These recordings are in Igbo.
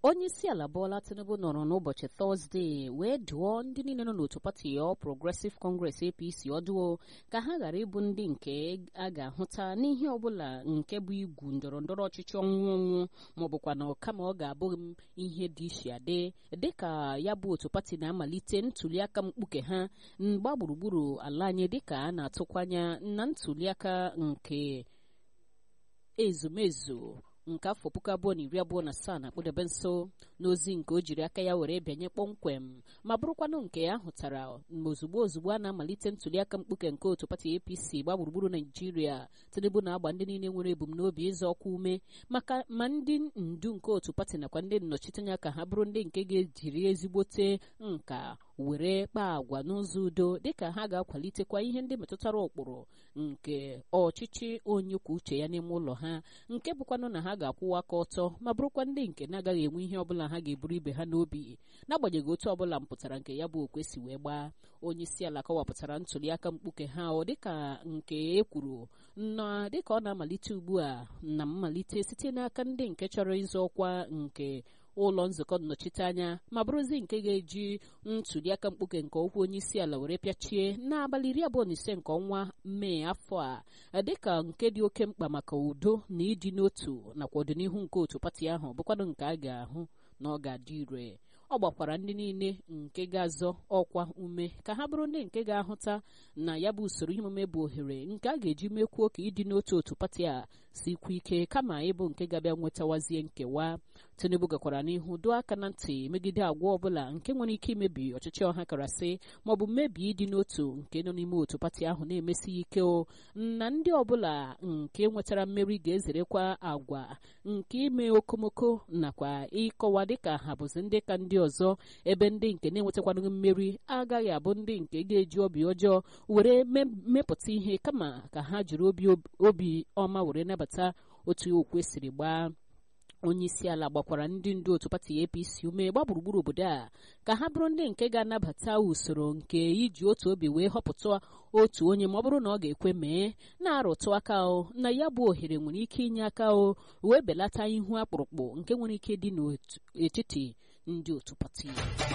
onye isi ala Bola Tinubu nọrọ n'ụbọchị Tọzdee wee dụọ ndị niile nọ n'otu pati All Progressive Congress APC ọdụo ka ha ghara ịbụ ndị nke a ga-ahụta n'ihe ọbụla nke bụ igwu ndọrọ ndọrọ ọchịchị ọnwụ ọnwụ maọbụkwa na kama ọ ga-abụ ihe dị iche adị dịka ya bụ otu pati na-amalite ntuliaka mkpuke ha mgba gburugburu ala anyị dịka a na-atụkwanya na ntuliaka nke ezumezu nke afọ puku abụọ na iri abụọ na asaa na-akpụdebe nso n'ozi nke o jiri aka ya were bịanye kpọmkwem ma bụrụkwanụ nke ya hụtara ozugbo ozugbo a na-amalite ntuliaka mkpuke nke otu pati APC gba gburugburu Naijiria Tinubu na-agba ndị niile nwere ebumnobi ịzọ ọkwa ume maka ma ndị ndu nke otu pati nakwa ndị nnọchiteanya ka ha bụrụ ndị nke ga-ejiri ezigbote nka were kpaa agwa n'ụzọ udo dịka ha ga-akwalitekwa ihe ndị metụtara ụkpụrụ nke ọchịchị onye kwuo uche ya n'ime ụlọ ha nke bụkwanụ na ha ga-akwụwa aka ọtọ ma bụrụkwa ndị nke na-agaghị enwe ihe ọbụla ha ga-eburu ibe ha n'obi n'agbanyeghị otu ọbụla mpụtara nke ya bụ okwe si wee gbaa onye isi ala kọwapụtara ntụliaka mkpuke ha ọ dịka nke e kwuru na dịka ọ na-amalite ugbu a na mmalite site n'aka ndị nke chọrọ ịzọ ọkwa nke ụlọ nzukọ nnọchiteanya ma bụrụzi nke ga-eji ntuliaka mkpuke nke okwu onye isi ala were pịachie n'abalị iri abụọ na ise nke ọnwa mee afọ a dịka nke dị oke mkpa maka udo na ịdị n'otu nakwa ọdịnihu nke otu pati ahụ bụkwanụ nke a ga-ahụ na ọ ga-adị ire ọ gbakwara ndị niile nke ga-azọ ọkwa ume ka ha bụrụ ndị nke ga-ahụta na ya bụ usoro ihe omume bụ ohere nke a ga-eji mekwuo ka ịdị n'otu otu pati a sikwa ike kama ịbụ nke ga-abịa nwetawazie nkewa Tinubu gakwara n'ihu dụọ aka na ntị megide agwa ọbụla nke nwere ike imebi ọchịchị ọha karasị maọbụ mmebi ịdị n'otu nke nọ n'ime otu pati ahụ na-emesi ike o na ndị ọbụla nke nwetara mmeri ga-ezerekwa agwa nke ime okomoko nakwa ịkọwa dịka ha bụzi ndị ka ndị ọzọ ebe ndị nke na-enwetakwanụ mmeri agaghị abụ ndị nke ga-eji obi ọjọọ were mepụta ihe kama ka ha jiri obi ọma were nabata otu okwe siri gbaa onye isi ala gbakwara ndị ndu otu pati APC ume gba gburugburu obodo a ka ha bụrụ ndị nke ga-anabata usoro nke iji otu obi wee họpụta otu onye ma ọ bụrụ na ọ ga-ekwe mee na-arụtụ aka o na ya bụ ohere nwere ike inye aka o wee belata ihu akpụrụkpụ nke nwere ike dị n'etiti ndị otu pati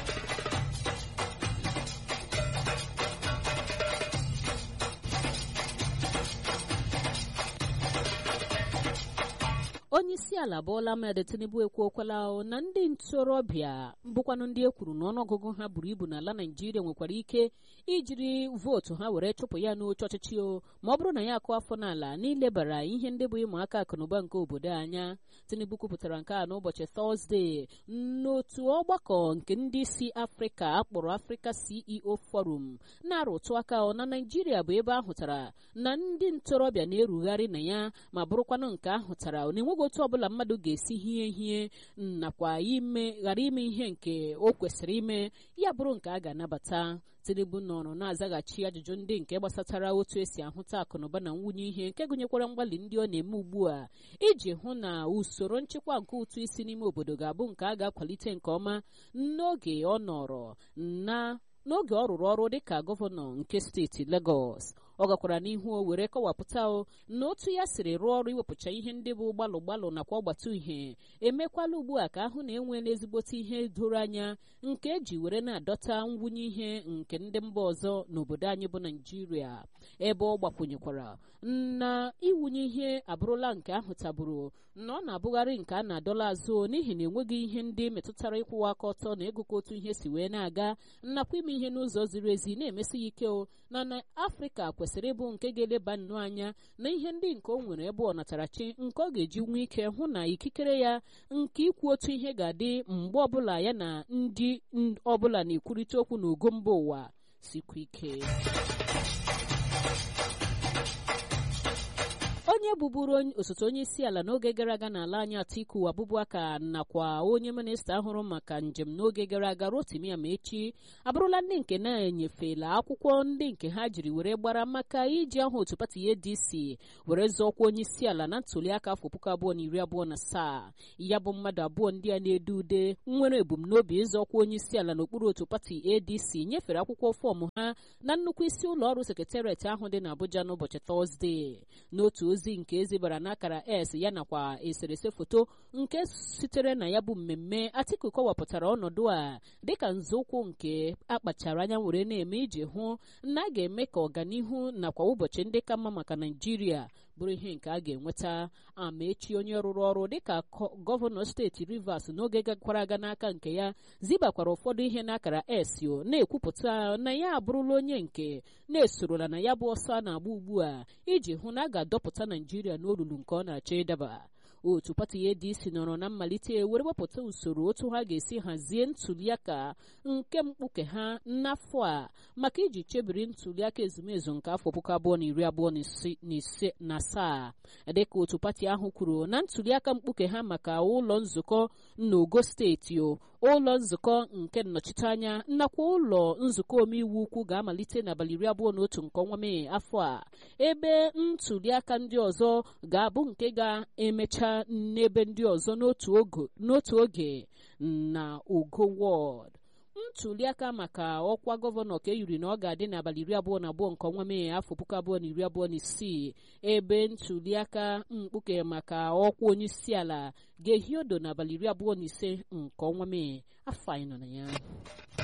onye isi ala Bola Ahmed Tinubu ekwuokwala na ndị ntorobịa bụkwanụ ndị e kwuru na ọnụọgụgụ ha buru ibu n'ala Naijiria nwekwara ike ijiri vootu ha were chụpụ ya n'oche ọchịchị o ma ọ bụrụ na ya akụ afọ n'ala n'ilebara ihe ndị bụ ịma aka akụnụba nke obodo anya Tinubu kwupụtara nke a n'ụbọchị Tọzdee n'otu ọgbakọ nke ndị isi Afrịka akpọrọ Africa CEO Forum na-arụtụ aka na Naijiria bụ ebe ahụtara na ndị ntorobịa na-erugharị na ya ma bụrụkwanụ nke ahụtara na-enweghị otu ọbụla mmadụ ga-esi hie hie nakwa ime ghara ime ihe nke o kwesịrị ime ya bụrụ nke a ga-anabata Tinubu nọrọ na-azaghachi ajụjụ ndị nke gbasatara otu esi ahụta akụnụba na nwunye ihe nke gụnyekwara mgbalị ndị ọ na-eme ugbu a iji hụ na usoro nchịkwa nke ụtụ isi n'ime obodo ga-abụ nke a ga-akwalite nke ọma n'oge ọ nọrọ na n'oge ọ rụrụ ọrụ dịka gọvanọ nke steeti Lagos ọ gakwara n'ihu o were kọwapụta o na otu ya siri rụọ ọrụ iwepụcha ihe ndị bụ gbalụ gbalụ nakwa ọgbata uhie emekwala ugbu a ka ahụ na enweela ezigbote ihe doro anya nke eji were na-adọta ngwunye ihe nke ndị mba ọzọ n'obodo anyị bụ Naijiria ebe ọ gbakwunyekwara na iwunye ihe abụrụla nke ahụ taburu na ọ na-abụgharị nke a na-adọla azụ n'ihi na enweghị ihe ndị metụtara ịkwụwa aka ọtọ na ịgụkọ otu ihe si wee na-aga nakwa ime ihe n'ụzọ ziri ezi na-emesi ya ike o na na Afrịka kwesịrị ịbụ nke ga-eleba nnọọ anya na ihe ndị nke o nwere ebe ọ natarachi nke ọ ga-eji nwee ike hụ na ikikere ya nke ikwu otu ihe ga-adị mgbe ọbụla ya na ndị ọbụla na-ekwurịta okwu n'ogo mba ụwa sikwa ike onye bụburu osote onye isi ala n'oge gara aga n'ala anyị Atiku Abubakar nakwa onye minista ahụrụ maka njem n'oge gara aga Rotimi Amaechi abụrụla ndị nke na-enyefela akwụkwọ ndị nke ha jiri were gbara maka iji aha otu pati ADC were zọọkwa onye isi ala na ntuliaka afọ puku abụọ na iri abụọ na asaa ya bụ mmadụ abụọ ndị a na-edu ude nwere ebumnobi ịzọọkwa onye isi ala n'okpuru otu pati ADC nyefere akwụkwọ fọọmụ ha na nnukwu isi ụlọ ọrụ sekretariat ahụ dị n'Abuja n'ụbọchị Tọzdee n'otu ozi ozi nke ezibara n'akara s ya nakwa eserese foto nke sitere na ya bụ mmemme atiku kọwapụtara ọnọdụ a dịka nzọụkwụ nke akpachara anya were na-eme iji hụ na a ga-eme ka ọganihu nakwa ụbọchị ndị ka mma maka naijiria bụrụ ihe nke a ga-enweta amaechi onye rụrụ ọrụ dịka gọvanọ steeti rivers n'oge gakwara aga n'aka nke ya zibakwara ụfọdụ ihe n'akara esio na-ekwupụta na ya abụrụla onye nke na-esorola na ya bụ ọsọ a na-agba ugbu a iji hụ na a ga-adọpụta naijiria n'olulu nke ọ na-achọ ịdaba otu pati adc nọrọ na mmalite were wepụta usoro otu ha ga-esi hazie ntuliaka nke mkpuke ha n'afọ a maka iji chebiri ntuliaka ezumezu nke afọ puku abụọ na iri abụọ na ise na asaa dịka otu pati ahụ kwuru na ntuliaka mkpuke ha maka ụlọ nzukọ n'ogo steeti o ụlọ nzukọ nke nnọchiteanya nakwa ụlọ nzukọ omeiwu ukwu ga-amalite n'abalị iri abụọ na otu nke ọnwa mee afọ a ebe ntuliaka ndị ọzọ ga-abụ nke ga-emecha n'ebe ndị ọzọ n'otu oge na ugo wọd ntuliaka maka ọkwa gọvanọ ka eyiri na ọ ga-adị n'abalị iri abụọ na abụọ nke ọnwa mee afọ puku abụọ na iri abụọ na isii ebe ntuliaka mkpuke maka ọkwa onye isi ala ga-ehi odo n'abalị iri abụọ na ise nke ọnwa mee afọ anyị nọ na ya